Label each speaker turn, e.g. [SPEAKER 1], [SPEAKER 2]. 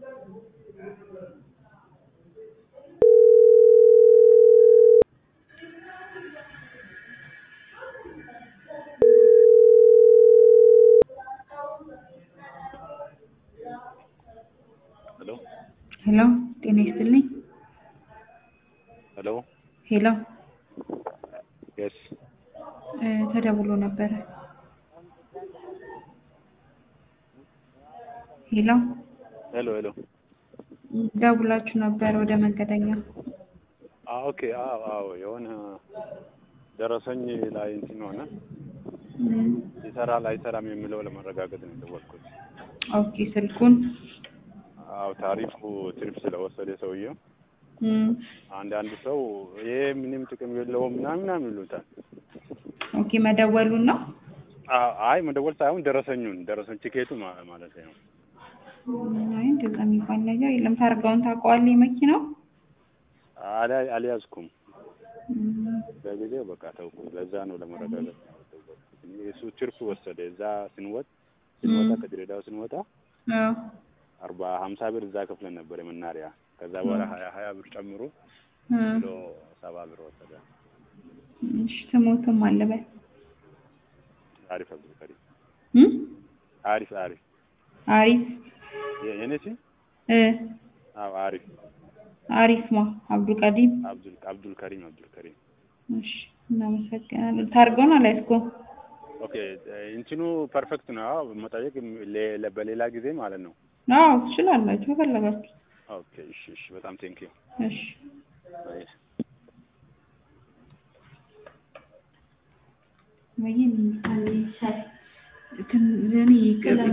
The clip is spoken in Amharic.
[SPEAKER 1] ሄሎ
[SPEAKER 2] ሄሎ ጤና ይስጥልኝ።
[SPEAKER 1] ሄሎ
[SPEAKER 2] ሄሎ
[SPEAKER 1] የስ
[SPEAKER 2] እ ተደውሎ ነበረ። ሄሎ
[SPEAKER 1] ሄሎ ሄሎ
[SPEAKER 2] ደውላችሁ ነበር ወደ መንገደኛ።
[SPEAKER 1] አዎ ኦኬ አዎ አዎ የሆነ ደረሰኝ ላይ እንትን ሆነ
[SPEAKER 2] እም፣
[SPEAKER 1] ይሰራል አይሰራም የሚለው ለማረጋገጥ ነው የደወልኩት።
[SPEAKER 2] ኦኬ ስልኩን
[SPEAKER 1] አዎ ታሪፉ ትርፍ ስለወሰደ ሰውየው
[SPEAKER 2] እም፣
[SPEAKER 1] አንዳንድ ሰው ይሄ ምንም ጥቅም የለውም ምናምን ምናምን ይሉታል።
[SPEAKER 2] ኦኬ መደወሉን ነው።
[SPEAKER 1] አ- አይ መደወል ሳይሆን ደረሰኙን ደረሰኝ ቲኬቱ ማ- ማለት ነው።
[SPEAKER 2] እም፣ አይ እንደዛ የሚባል ነገር የለም። ታርጋውን ታውቀዋለህ የመኪናው?
[SPEAKER 1] አልያ- አልያዝኩም
[SPEAKER 2] እም፣
[SPEAKER 1] በጊዜው በቃ ተውኩ። ለዛ ነው ለመረጋገጥ ነው የደወልኩት። እሱ ትርፍ ወሰደ። እዛ ስንወጥ ስንወጣ
[SPEAKER 2] እም።
[SPEAKER 1] ከድሬዳዋ ስንወጣ
[SPEAKER 2] አዎ
[SPEAKER 1] አርባ ሀምሳ ብር እዛ ከፍለን ነበር የመናሪያ። ከዛ በኋላ ሀያ ሀያ ብር ጨምሮ
[SPEAKER 2] እም፣
[SPEAKER 1] ብሎ ሰባ ብር ወሰደ።
[SPEAKER 2] እሺ ስሞትም አለበት
[SPEAKER 1] አሪፍ አብዱልከሪም
[SPEAKER 2] እም፣
[SPEAKER 1] አሪፍ አሪፍ
[SPEAKER 2] አሪፍ
[SPEAKER 1] የ- የኔ ስም
[SPEAKER 2] እ
[SPEAKER 1] አዎ አሪፍ
[SPEAKER 2] አሪፍ ማ አብዱልቀዲም
[SPEAKER 1] አብዱል አብዱልከሪም አብዱልከሪም
[SPEAKER 2] እሺ እናመሰግናለን። ታርጋውን አልያዝኩም።
[SPEAKER 1] ኦኬ እንትኑ ፐርፌክት ነው። አዎ መጠየቅ ሌ- ለ- በሌላ ጊዜ ማለት ነው።
[SPEAKER 2] አዎ ትችላላችሁ ከፈለጋችሁ።
[SPEAKER 1] ኦኬ እሺ እሺ በጣም ቴንኪዩ
[SPEAKER 2] እሺ ወይ